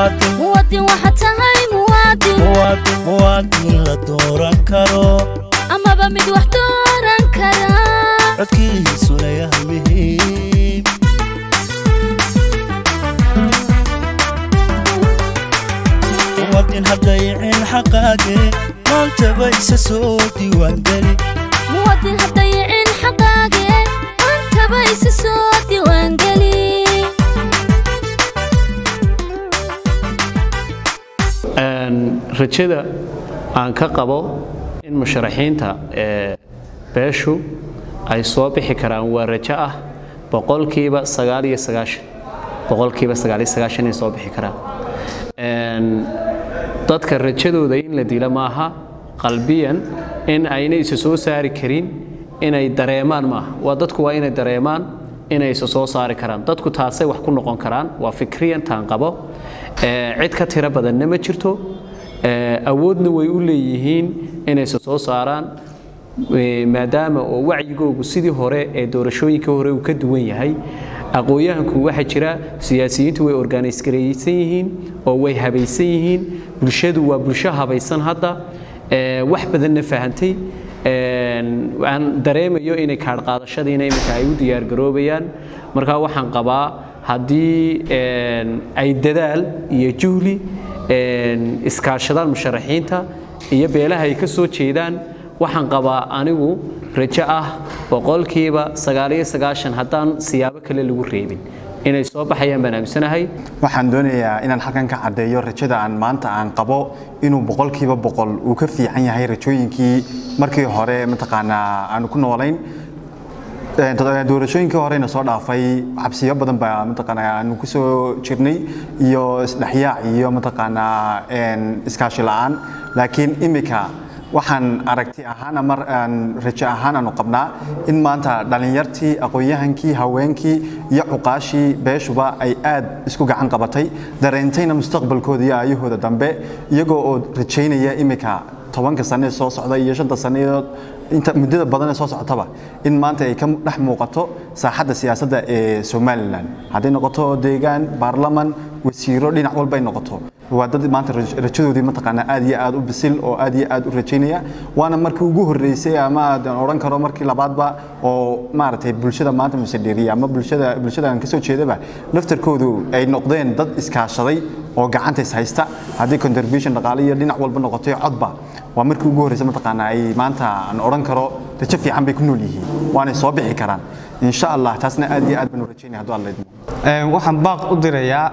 muwaadin muwaadin waxaad tahay muwaadin muwaadin muwaadin la dooran karo amaba mid wax dooran kara codkiisuna yahay muhiim muwaadin haddayicin xaqaage maantaba isa soo diiwaangeli muwaadin haddayicin xaqaage maantaba isa soo diiwaangeli rajada aan ka qabo in musharaxiinta ee beeshu ay soo bixi karaan waa rajo ah boqolkiiba sagaal iyo sagaashan boqolkiiba sagaal iyo sagaashan inay soo bixi karaan dadka rajadooda in la dilo maaha qalbiyan in ayna isa soo saari karin inay dareemaan maaha waa dadku waa inay dareemaan inay isa soo saari karaan dadku taasay wax ku noqon karaan waa fikriyan taan qabo cid ka tiro badanna ma jirto awoodna way u leeyihiin inay isa soo saaraan maadaama oo wacyigoogu sidii hore ee doorashooyinka hore uu ka duwan yahay aqoon-yahanku waxaa jira siyaasiyiintu way organis-garaysan yihiin oo way habaysan yihiin bulshadu waa bulsho habaysan hadda wax badanna fahantay aan dareemayo inay kaadhqaadashadiina iminka ay u diyaargaroobayaan marka waxaan qabaa haddii ay dadaal iyo juhli iskaashadaan musharaxiinta iyo beelaha ay ka soo jeedaan waxaan qabaa anigu rajo ah boqolkiiba sagaaliyo sagaashan haddaan siyaabo kale lagu reebin inay soo baxayaan baan aaminsanahay waxaan doonayaa inaan halkan ka caddeeyo rajada aan maanta aan qabo inuu boqolkiiba boqol uu ka fiican yahay rajooyinkii markii hore mataqaanaa aanu ku noolayn doorashooyinkii horeyna soo dhaafay xabsiyo badan baa mataqaanaa aanu ku soo jirnay iyo isdhexyaac iyo mataqaanaa iskaashi la'aan laakiin imika waxaan aragti ahaan ama rajo ahaan aanu qabnaa in maanta dhallinyartii aqoon-yahankii haweenkii iyo cuqaashii beeshuba ay aad isku gacan qabatay dareentayna mustaqbalkooda iyo aayahooda dambe iyagoo oo rajaynaya imika tobanka sane soo socda iyo shanta saneedood inta muddada badan ee soo socotaba in maanta ay ka dhex muuqato saaxadda siyaasadda ee somalilan hadday noqoto deegaan baarlaman wasiiro dhinac walba ay noqoto waa dad maanta rajadoodii mataqaanaa aad iyo aad u bisil oo aad iyo aad u rajaynaya waana markii ugu horreysay ama aan odhan karo markii labaadba oo maaragtay bulshada maanta musadheriya ama bulshada bulshada aan kasoo jeedaba laftarkoodu ay noqdeen dad iskaashaday oo gacanta is haysta haddii contribution dhaqaale iyo dhinac walba noqotay codba waa markii ugu horreysay mataqaanaa ay maanta aan odhan karo rajo fiican bay ku nool yihiin waanay soo bixi karaan insha allah taasna aad iyo aad baan u rajaynaya hadduu alla idmo waxaan baaq u dirayaa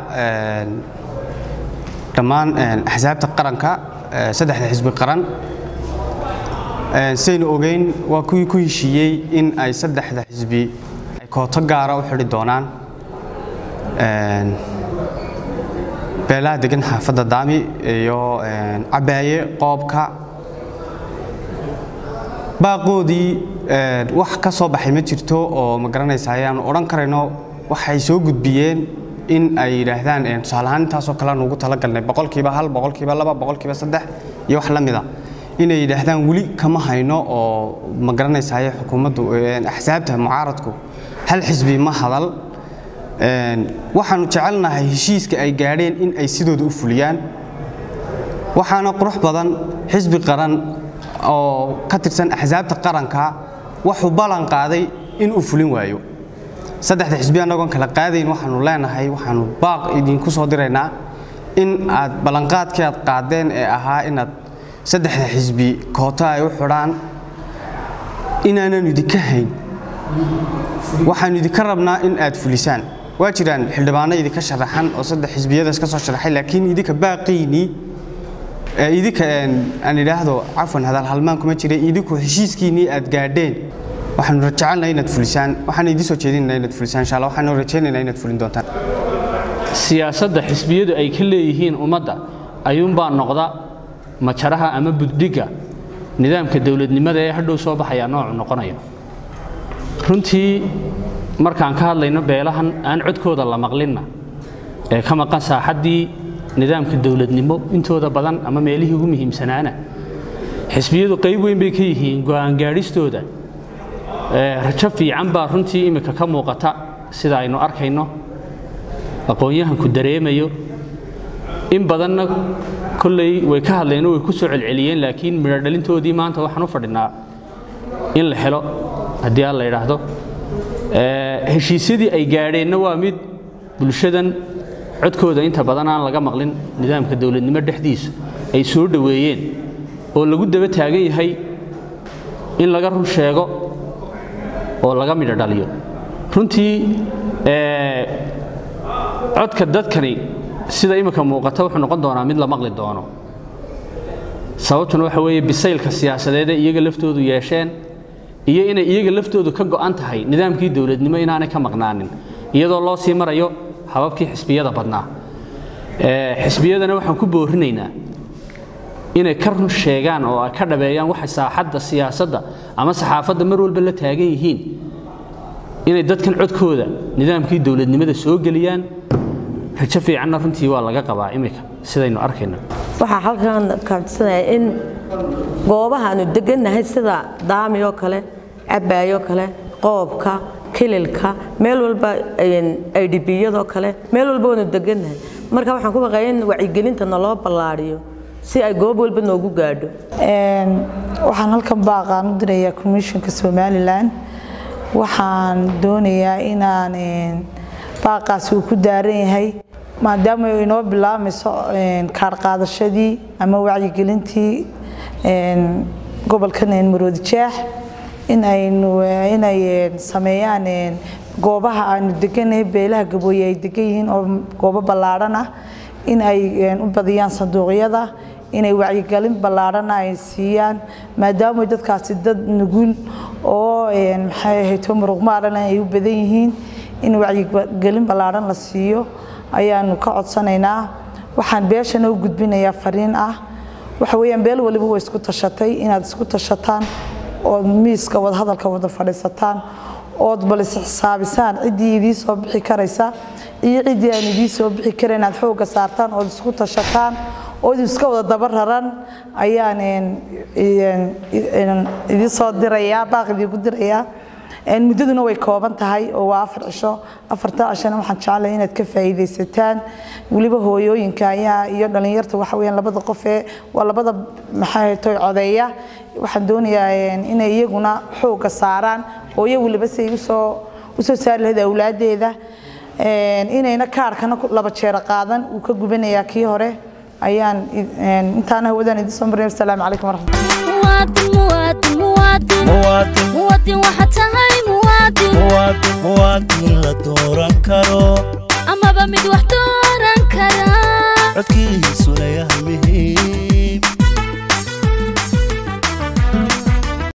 dhammaan axsaabta qaranka saddexda xisbi qaran saynu ogeyn waa kuwii ku heshiiyey in ay saddexda xisbi ay kooto gaara u xidhi doonaan beelaha degan xaafadda daami iyo cabaaye qoobka baaqoodii wax ka soo baxay ma jirto oo ma garanaysa ayaanu odhan karayno waxay soo gudbiyeen in ay yidhaahdaan tusaale ahaan intaasoo kale aan ugu talagalnay boqolkiiba hal boqolkiiba laba boqolkiiba saddex iyo wax la mida inay yidhaahdaan weli kama hayno oo ma garanaysaye xukuumaddu axsaabta mucaaradku hal xisbi ma hadal waxaanu jecelnahay heshiiska ay gaadheen in ay sidooda u fuliyaan waxaana qurux badan xisbi qaran oo ka tirsan axsaabta qaranka waxuu ballan qaaday in uu fulin waayo saddexda xisbi annagoon kala qaadayn waxaanu leenahay waxaanu baaq idinku soo diraynaa in aad ballanqaadkii aad qaadeen ee ahaa inaad saddexda xisbi koota ay u xidhaan inaananu idinka hayn waxaanu idinka rabnaa in aad fulisaan waa jiraan xildhibaano idinka sharaxan oo saddex xisbiyadaas ka soo sharaxay laakiin idinka baaqiinii idinka aan idhaahdo cafwan hadal halmaan kuma jira idinku heshiiskiinnii aad gaadheen waxaanu jecelnahay inaad fulisaan waxaan idin soo jeedinaynaa inaad fulisaan insha allah waxaanu rajaynaynaa inaad fulin doontaan siyaasadda xisbiyadu ay ka leeyihiin ummadda ayuunbaa noqda majaraha ama buddhigga nidaamka dowladnimada ee hadhow soo baxaya noocu noqonayo runtii markaan ka hadlayno beelahan aan codkooda la maqlinna ee ka maqan saaxaddii nidaamka dowladnimo intooda badan ama meelihii ugu muhiimsanaana xisbiyadu qayb weyn bay ka yihiin go'aan gaadhistooda rajo fiican baa runtii imika ka muuqata sida aynu arkayno aqoon-yahanku dareemayo in badanna kolley way ka hadleen oo way ku soo celceliyeen laakiin midho dhalintoodii maanta waxaan u fadhinaa in la helo haddii aan la yidhaahdo heshiisyadii ay gaadheenna waa mid bulshadan codkooda inta badan aan laga maqlin nidaamka dowladnimo dhexdiisu ay soo dhoweeyeen oo lagu daba taagan yahay in laga run sheego oo laga midho dhaliyo runtii codka dadkani sida imika muuqata wuxuu noqon doonaa mid la maqli doono sababtuna waxa weeye bisaylka siyaasadeed ee iyaga laftoodu yeesheen iyo inay iyaga laftoodu ka go'an tahay nidaamkii dowladnimo inaanay ka maqnaanin iyadoo loo sii marayo hababkii xisbiyada badnaa xisbiyadana waxaan ku boorinaynaa inay ka run sheegaan oo ay ka dhabeeyaan waxa saaxadda siyaasadda ama saxaafadda mar walba la taagan yihiin inay dadkan codkooda nidaamkii dowladnimada soo geliyaan rajo fiicanna runtii waa laga qabaa imika sidaynu arkayno waxaa halkan kaabsanaya in goobahaanu degannahay sida daami oo kale cabaayoo kale qoobka kililka meel walba idbiyadoo kale meel walba waanu degannahay marka waxaan ku baqaya in wacyigelinta naloo ballaadhiyo si ay goob walba noogu gaadho waxaan halkan baaqaan u dirayaa commissionka somalilan waxaan doonayaa inaan baaqaasi uu ku daaran yahay maadaama inoo bilaabmayso kaar qaadashadii ama wacyigelintii gobolkan maroodi jeex in aynu inay sameeyaan goobaha aanu deganahay beelaha gabooye ay degan yihiin oo goobo ballaadhan ah in ay u badiyaan sanduuqyada inay wacyigelin ballaadhana ay siiyaan maadaama dadkaasi dad nugul oo maxay ahayd muruqmaaran ay u badan yihiin in wacyigelin ballaadhan la siiyo ayaanu ka codsanaynaa waxaan beeshana u gudbinayaa fariin ah waxa weeyaan beel waliba way isku tashatay inaad isku tashataan ood miiska wadahadalka wada fadhiisataan ood bal isxisaabisaan ciddii idii soo bixi karaysa iyo ciddii aan idii soo bixi karayn aad xoogga saartaan ood isku tashataan ood iska wada daba raran ayaan idii soo dirayaa baaq idiigu dirayaa muddaduna way kooban tahay oo waa afar cisho afarta cishona waxaan jeclahay inaad ka faa'iidaysataan weliba hooyooyinka ayaa iyo dhallinyarta waxa weeyaan labada qof ee waa labada maxay toy codeeya waxaan doonayaa inay iyaguna xoogga saaraan hooyo weliba si ay usoo usoo saari lahayd awlaadeeda inayna kaarkana laba jeero qaadan uu ka gubanayaa kii hore ayaan intaana hawadaan idin soo marinay asalaamu calaykum waraxmatulah muwaadin muwaadin muwaadin muwaadin waxa tahay muwaadin muwaadin la dooran karo amaba mid wax